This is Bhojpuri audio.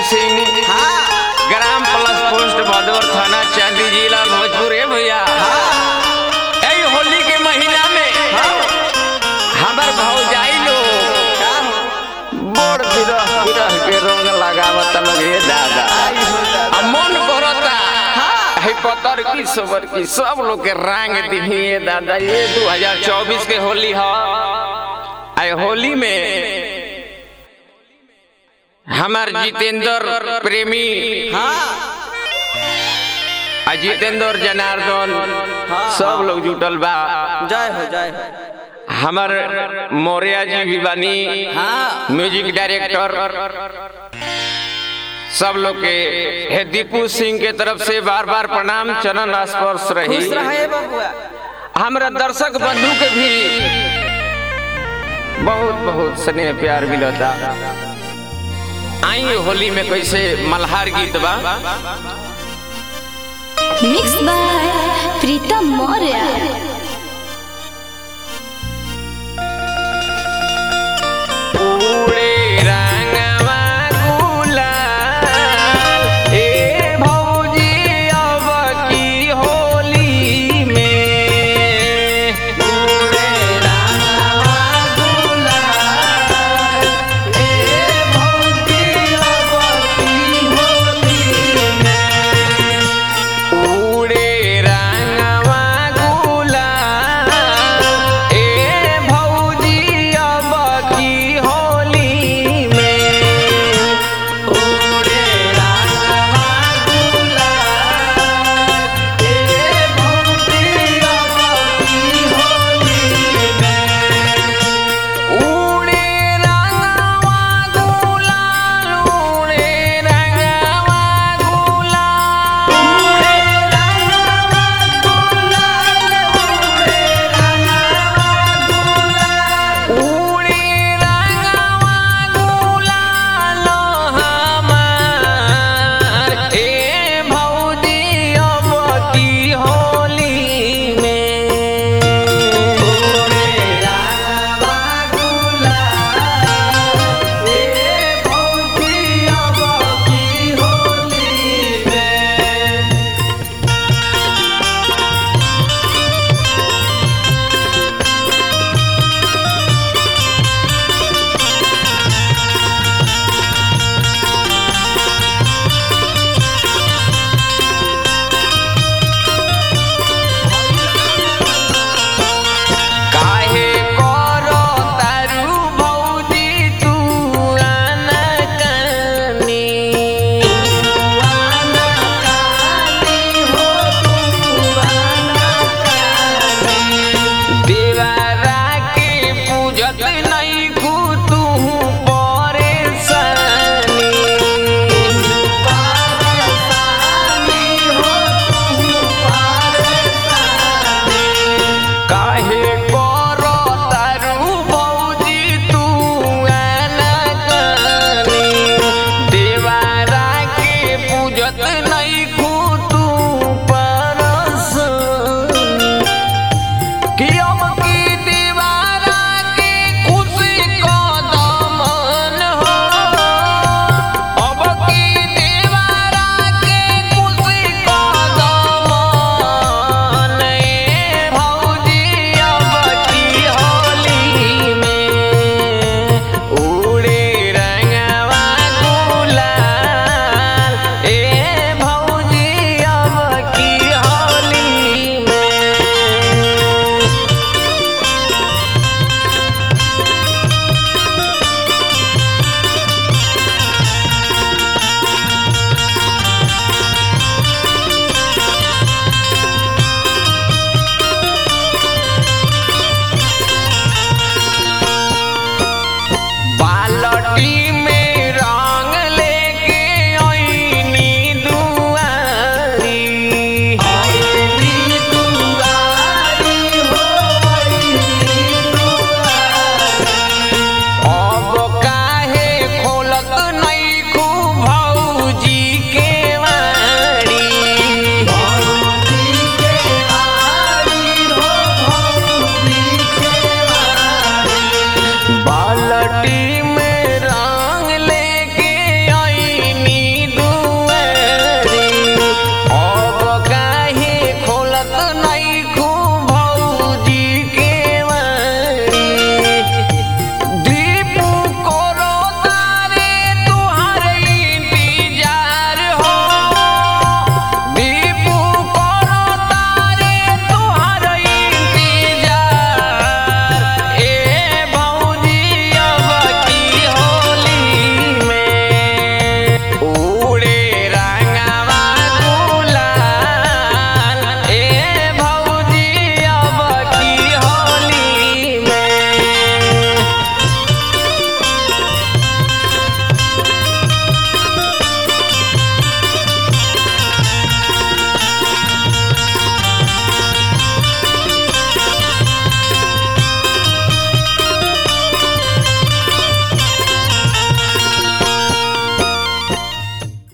सिंह हाँ ग्राम प्लस पोस्ट भदौर थाना चांदी जिला भोजपुर है भैया हाँ ए होली के महीना में हमर भौजाई लोग का हो बड़ बिरह बिरह के रंग लगावत लोग हे दादा आई हो दादा आ मन करता है पतर की सबर की सब लोग के रंग दिहिए दादा ये 2024 के होली है आए होली में हमार जितेंद्र प्रेमी हाँ आ जितेंद्र जनार्दन हाँ, सब लोग जुटल बा जय हो जय हो हमार मौर्या जी भी बानी हाँ म्यूजिक डायरेक्टर सब लोग के हे दीपू सिंह के तरफ से बार बार प्रणाम चरण स्पर्श रही खुश रहे बबुआ हमरा दर्शक बंधु के भी बहुत बहुत स्नेह प्यार मिलता आई होली में कैसे मल्हार गीत बा मिक्स बाय प्रीतम मौर्य